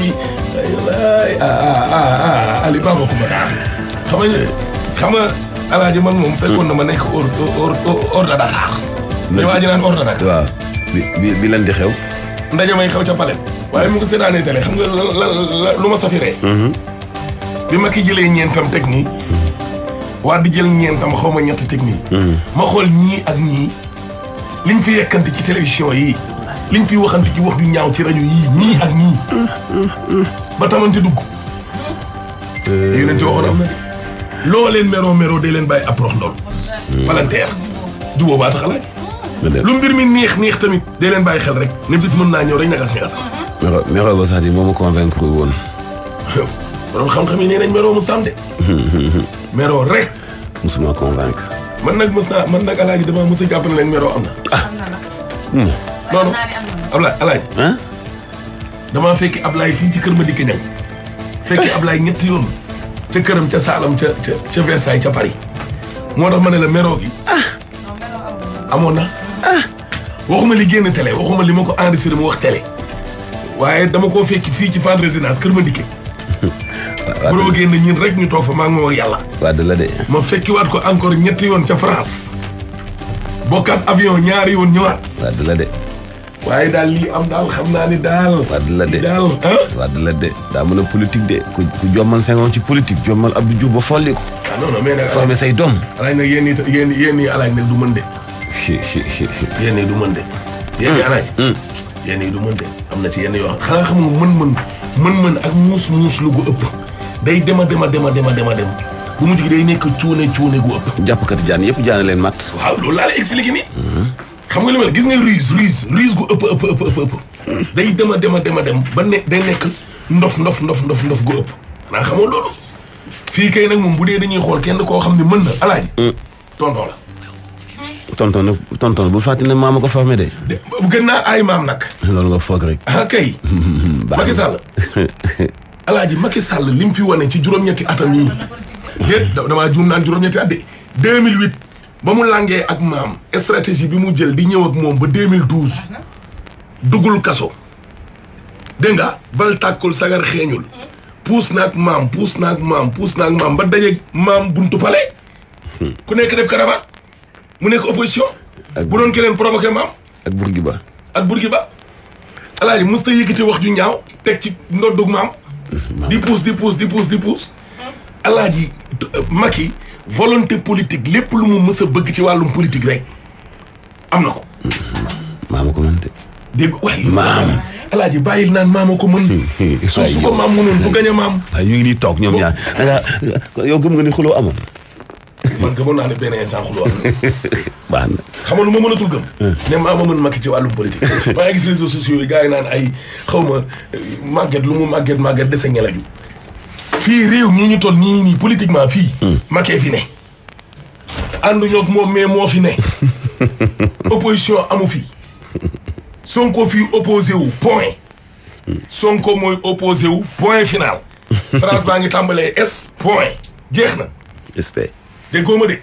kii ay ah ah ah Ali Baba Coumba xam nga xam nga alaaji man moom fekkoon na ma nekk hors hors hors de Dakar. li waa ji naan hors de Dakar. waaw bi bi bi lan di xew. ndaje may xew ca Palais. waaye mu ngi seetaanee télé xam nga la la lu ma safiree. bi ma ki jëlee ñeentam teg nii. waa di jël ñeentam xaw ma ñetti teg nii. ma xool ñii ak ñii liñ fi yekkante ci télévision yi liñ fi waxante ci wax ju ñaaw ci rajo yii ñii ak ñii. ba tamante dugg. yu leen ci waxoon am na de. loo leen meroo meroo day leen bàyyi approche ndool. palanteer jubóo baa tax alaaj lu mbir mi neex neex tamit day leen bàyyi xel rek ne bis mën naa ñëw rek ñagas ñagas. Mero Mero ba sax di moo ma convaincre woon. borom xam-xam yi nee nañ meroo mu sàmm de. meroo rek. musuma convaincre. man nag mos naa man nag alaaji dama mos a jàpp ne leen meroo am na. ah. non non Ablaye alaaji. ah. damaa fekki Ablaye fii ci kër ma dikk ñaŋ. fekki Ablaye ñetti yoon. ca këram ca Saalam ca ca ca Versailles ca Paris. moo tax ma ne la meroo gi. amoon na. waxuma li génn télé waxuma li ma ko enregistré mu wax télé. waaye dama koo fekki fii ci Fann Résidence kër ma dikke. waaw bu génn ñun rek ñu toog fa maa ngi moom ak yàlla. waa de la de. ma fekkiwaat ko encore ñetti yoon ca France. bokkaat avion ñaari yoon ñëwaat. waa de la de. waaye daal lii am daal xam naa ni daal. waa de la de. daal ah. waa de la de daa mën a politique de ku ku jommal Senghor ci politique jommal Abdou Diouf ba folli ko. ah non non mais nag. formé say doom. alaaj nag yéen ñii yéen yéen ñii alaaj nag du mën de. si si si si. yéen ñii du mën de. yéen ñii alaaj. yéen ñii du mën de am na ci yenn yoo xam xanaa xam nga mën-mën mën-mën ak muus muus lu gu ëpp. day dema dema dema dema dema dem bu mujj gi day nekk cuune cuune gu ëpp. jàppkati jaan yëpp jaana leen mat. waaw loolu laa lay expliqué nii. xam nga li ma la gis nga ruse ruse ruse gu ëpp ëpp ëpp ëpp ëpp. day dema dema dema dem ba ne day nekk ndof ndof ndof ndof ndof gu ëpp. xanaa xamoo loolu. fii kay nag moom bu dee dañuy xool kenn koo xam ne mën na alaaji. tonton la. tonton nag tonton bu fàttali ne maama ko formé de. de bu gën naa ay maam nag. loolu nga foog rek. ah kay. Macky Sall. alaaji Macky Sall li mu fi wane ci juróom-ñetti atam yii. déet damaa juum naan juróom-ñetti at de 2008 ba mu langee ak maam stratégie bi mu jël di ñëw ak moom ba 2012 duggul kaso. dégg nga bal tàkkul sagar xeeñul. puus naag maam puus naag maam puus naag maam ba dajeeg maam buntu pale. ku nekk def caravane mu nekk opposition. bu doon keneen provoqué maam. ak Bourguiba. ak Bourguiba alaaji mës ta yëkkati wax ju ñaaw teg ci ndoddug maam di puus di puus di puus di puus alaaji Macky volonté politique lépp lu mu mës a bëgg ci wàllum politique rek am na ko maama ko mën de. dégg waaye Maam. alaaji bàyyil naan maama ko mën su su ko maam mënoon du gañ a maam waaye ñu ngi nii toog ñoom ñaar da nga yow gëm nga ni xuloo amoon. man gëmoon naa ne benn instant xuloo am baax na. xam nga lu ma mënatul gëm ne maama mën Macky ci wàllum politique maa ngi gis réseaux sociaux yi gars yi naan ay xaw ma màgget lu mu màgget màgget dese ngelaju fii réew mii ñu toll nii nii politiquement fii Macky fi ne ànduñu ak moom mais moo fi ne opposition amu fi Sonko fii opposé wu point Sonko mooy opposé wu point final France baa ngi tàmbalee S point jeex na respect. déggoo ma de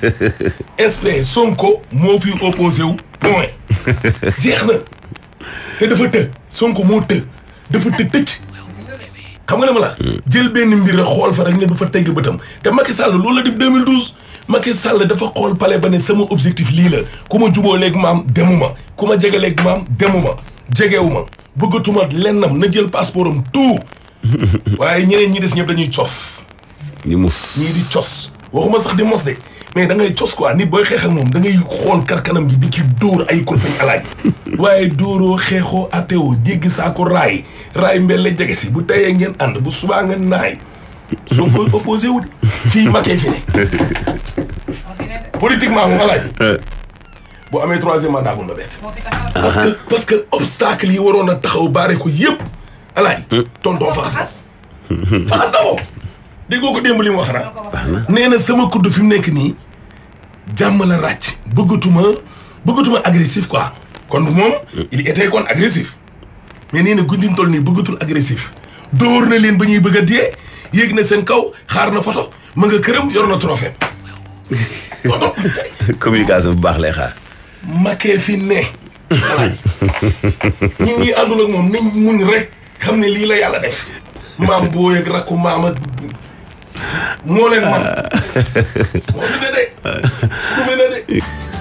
SP Sonko moo fi opposé wu point jeex na te dafa të Sonko moo të dafa të tëcc xam nga ne ma la jël benn mbir rek xool fa rek ne du fa tegg bëtam te Macky Sall loolu la def 2012 Macky Sall dafa xool pale ba ne sama objectif lii la ku ma juboo léegi maam demuma ku ma jege léegi maam demuma jegewuma bëggatuma lennam na jël passeport am tout waaye ñeneen ñi des ñëpp dañuy cof ñu mus. ñii di cos waxuma sax di mos de mais da ngay cos quoi nit booy xeex ak moom da ngay xool karkanam gi di ci dóor ay kurpeñ alaaji waaye dóoroo xeexoo ateo jéggi saako raay raay mbelle jege si bu teyee ngeen ànd bu subaa ngeen naay soo koy opposé wu de fii makee fi ne politiquement moom alaaji bu amee troisième mandat bu ndobet parce que parce que obstacle yi waroon a taxaw baare ko yëpp alaaji tonton faxas faxas na ko déggoo ko démb li mu wax nag nee na sama kudd fi mu nekk nii jàmm la ràcc bëggatuma bëggatuma agressif quoi kon moom il était kon agressif mais nee na guddin toll nii bëggatul agressif dóor na leen ba ñuy bëgg a dee yéeg na seen kaw xaar na photo ma nga këram yor na trophée photo communication bu baax lay xaar. makee fi ne alaaji ñun ñi àndul ak moom nañ muñ rek xam ne lii la yàlla def maam booy ak rakku maam ak moo leen man moo fi ne de ku fi ne de